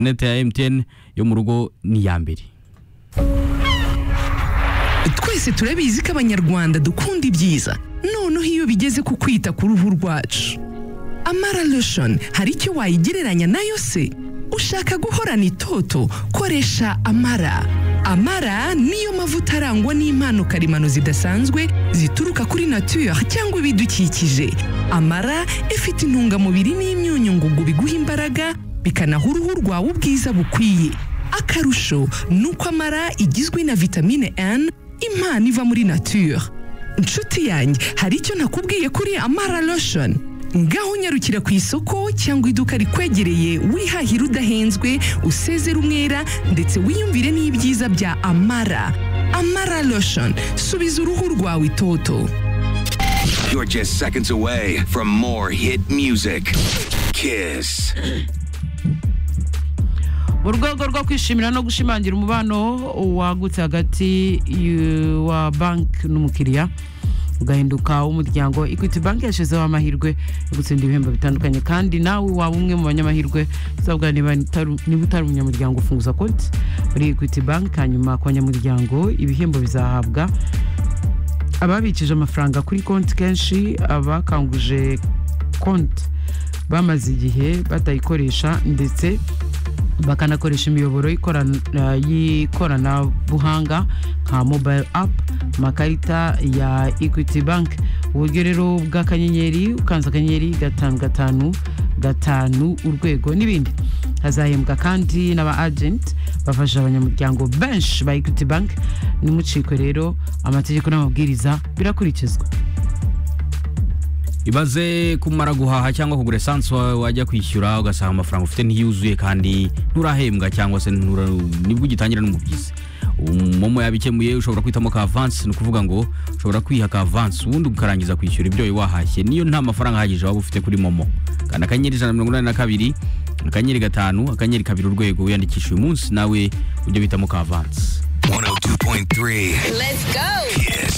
neti ya emutiyeni yo mu rugo ni iya mbere twese turabizi ko abanyarwanda dukunda ibyiza noneho iyo bigeze ku kwita ku ruhu rwacu amara lotion hari icyo wayigereranya nayo se ushaka guhorana itoto koresha amara amara niyo mavuta arangwa n'impano karemano zidasanzwe zituruka kuri nature cyangwa ibidukikije amara ifite intungamubiri n'imyunyu ngugu biguha imbaraga bikanaha uruhu rwawe ubwiza bukwiye akarusho ni uko amara igizwe na vitamine N impano iva muri nature inshuti yanjye hari icyo nakubwiye kuri amara lotion ngaho unyarukira ku isoko cyangwa iduka rikwegereye wihahira udahenzwe usezera umwera ndetse wiyumvire n'ibyiza bya amara amara lotion subiza uruhu rwawe itoto You're just seconds away from more hit music. Kiss. mu rwego rwo kwishimira no gushimangira umubano wagutse hagati y'u- wa banki n'umukiriya ugahinduka w'umuryango equity bank yashyizeho amahirwe yo gutsinda ibihembo bitandukanye kandi nawe waba umwe mu banyamahirwe usabwa niba utari- niba utari umunyamuryango ufunguza konti muri equity bank hanyuma ku banyamuryango ibihembo bizahabwa ababikije amafaranga kuri konti kenshi abakanguje konti bamaze igihe batayikoresha ndetse bakanakoresha imiyoboro y'ikorana- y'ikoranabuhanga nka mobile app amakarita ya equity bank uburyo rero bw'akanyenyeri ukanze akanyenyeri gatanu gatanu gatanu urwego n'ibindi hazahembwa kandi n'aba agent bafasha abanyamuryango benshi ba equity bank nimucikwe rero amategeko n'amabwiriza birakurikizwa ibaze kumara guhaha cyangwa kugura esanse wa- wajya kwishyura ugasanga amafaranga ufite ntiyuzuye kandi nturahembwa cyangwa se ntura- nibwo ugitangira no mu byiza momo yabikemuye ushobora kwitamo ka avansi ni ukuvuga ngo ushobora kwiha ka avansi ubundi ukarangiza kwishyura ibyo wari wahashye niyo nta mafaranga ahagije waba ufite kuri momo kanda akanyenyeri ijana na mirongo inani na kabiri akanyenyeri gatanu akanyenyeri kabiri urwego wiyandikisha uyu munsi nawe ujye bitamo ka avansi 102.3. Let's go. Kiss.